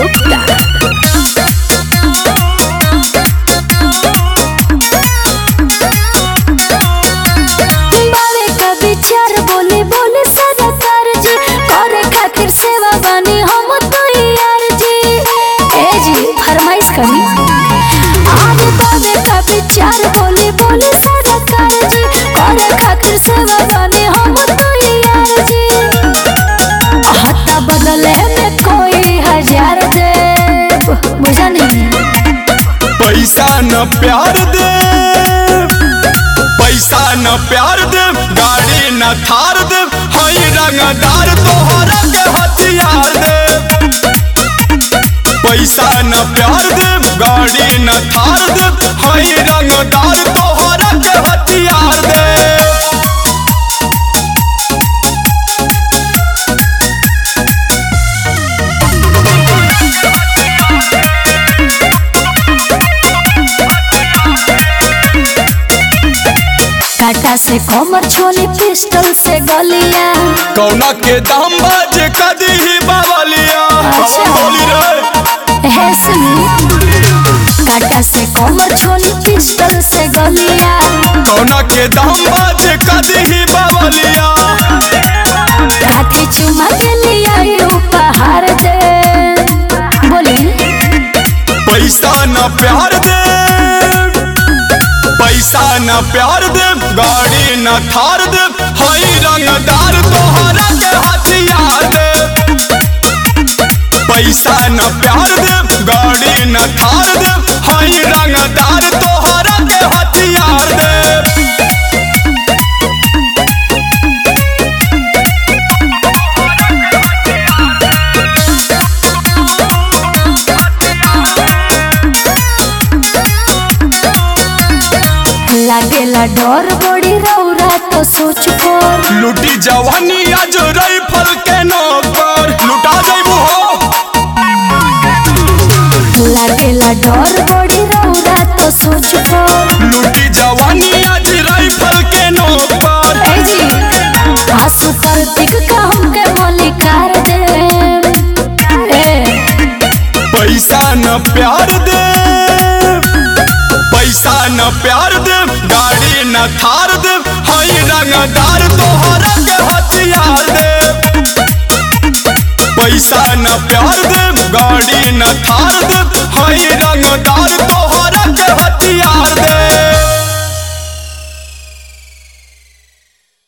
गुप्ता बावे का विचार बोले बोले सरकार जी करे खातिर सेवा बानी हम तो यार जी ए जी फरमाइश करी आगे बावे का विचार बोले बोले सरकार जी करे खातिर सेवा बानी हम तो यार जी हत्ता बदले में कोई हजार दे बुझा नहीं पैसा न प्यार दे पैसा न प्यार दे गाड़ी न थार दे हई रंगदार तोहरा के हथियार दे पैसा न प्यार दे गाड़ी न थार दे हई रंगदार तोहरा के हथियार दे काटा से कमर छोली पिस्टल से गलिया कौना के दाम बाज कदी ही बावलिया अच्छा। बोली रे है सुनी काटा से कमर छोली पिस्टल से गलिया कौना के दाम बाज कदी ही बावलिया काठी चुमा के लिया ये उपहार दे बोली पैसा न प्यार दे पैसा न प्यार दे गाड़ी न थार दे हई रंगदार तोहरा के हथियार दे पैसा न प्यार दे गाड़ी न थार दे हई रंगदार तोहरा के हथियार दे लागेला डर बड़ी रौरा तो सोच कर लुटी जवानी आज राइफल के नौकर लुटा जइबू हो लागेला डर बड़ी रौरा तो सोच कर लुटी जवानी आज राइफल के नौकर ए जी आंसू पर टिक का हमके मलिकार दे ए पैसा न प्यार दे पैसा न प्यार दे गाड़ी न थार दे हई रंगदार तोहरा के हथियार दे पैसा न प्यार दे गाड़ी न थार दे हई रंगदार तो